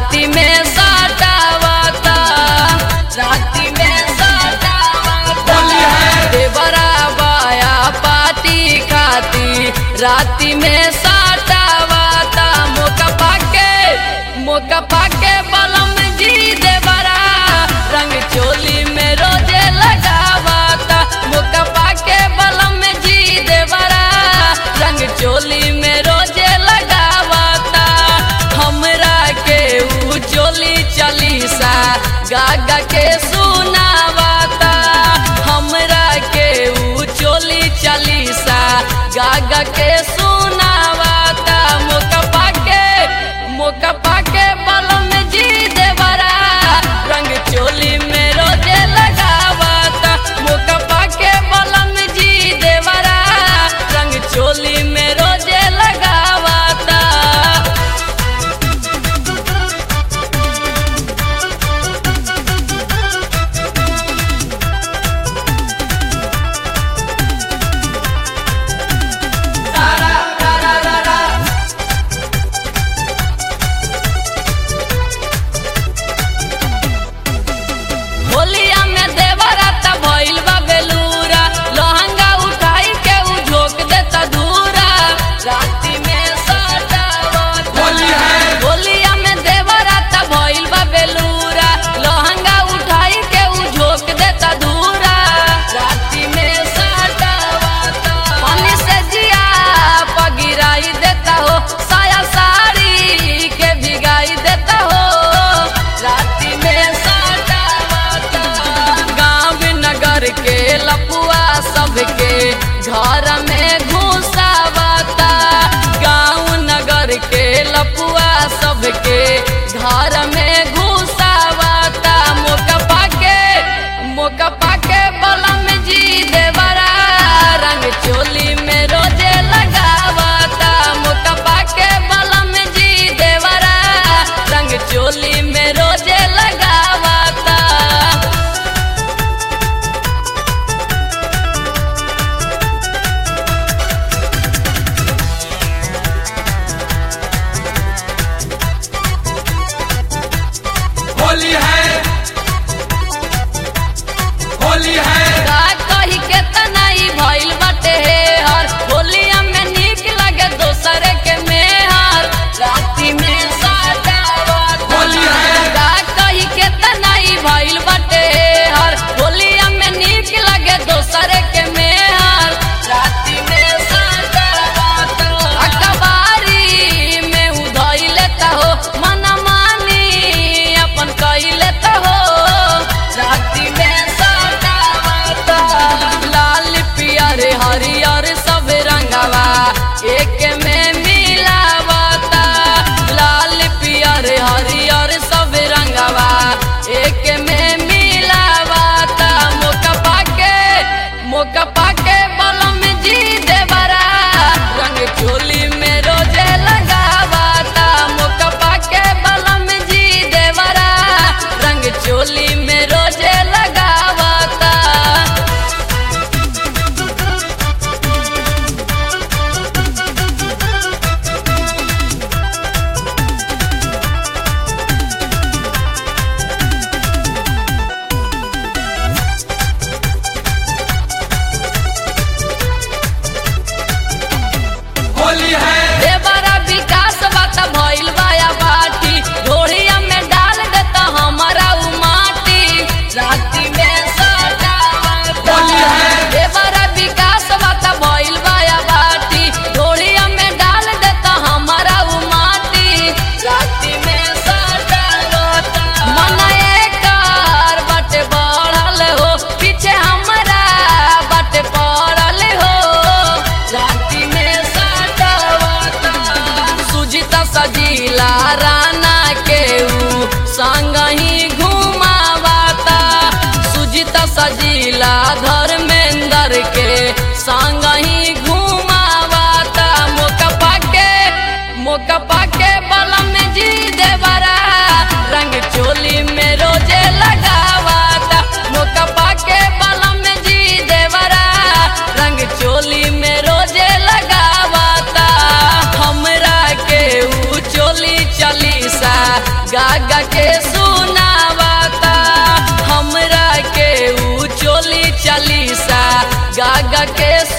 राति में सटावता राति में सटावता देवरा बाया पाती खाती राति में सटावता मोका पाके मोका पाके बलम जी देवरा रंग चोली में रोजे लगावता मोका पाके बलम जी देवरा रंग चोली में रोजे लगावता हमरा के ऊ चोली चलीसा गागा के सुनावता हमरा के ऊ चोली चलीसा गागा के सुनावता मोका पाके मोका पाके बलम जी देवरा रंग चोली में रोजे लगावता मोका पाके बलम जी देवरा रंग चोली में रोजे लगावता होलिया में देवरा त भइल बा बेलूरा लहंगा उठाई के उ झोक देता दूरा राति में सटावता होलिया में देवरा त भइल बा बेलूरा लहंगा उठाई के उ झोक देता दूरा राति में सटावता पानी से जिया पगिराई देता हो साया साड़ी के भिगाई देता हो राति में सटावता गाँव नगर के लपुआ सबके घर में घुसावता गाँव नगर के लपुआ सबके घर में घुसावता मोका पाके मोका पाके बलम जी देवरा रंग चोली में रोजे लगावता मोका पाके बलम जी देवरा रंग चोली में रोजे लगावता गागा के सुनावाता हमरा के ऊ चोली चालीसा गागा के